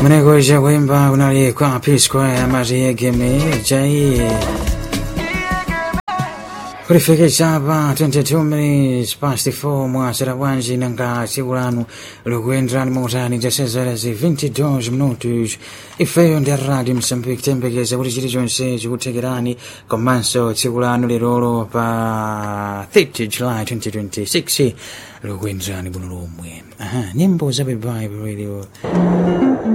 kunekocha kuimba kunali kwa P Square amaziyegemi jai kulifikisha hapa 22 minutes past 4 mwasera bwanji nanga tsiku lanu likuyenderani mautani zasezerezi 22 minutos ifeyo ndi radio msambiki tembekeza kuti chilichonse chikuthekerani komanso tsiku lanu lilolo pa 30 july 2026 likuyenderani bwino lomwe nyimbo za baibai radio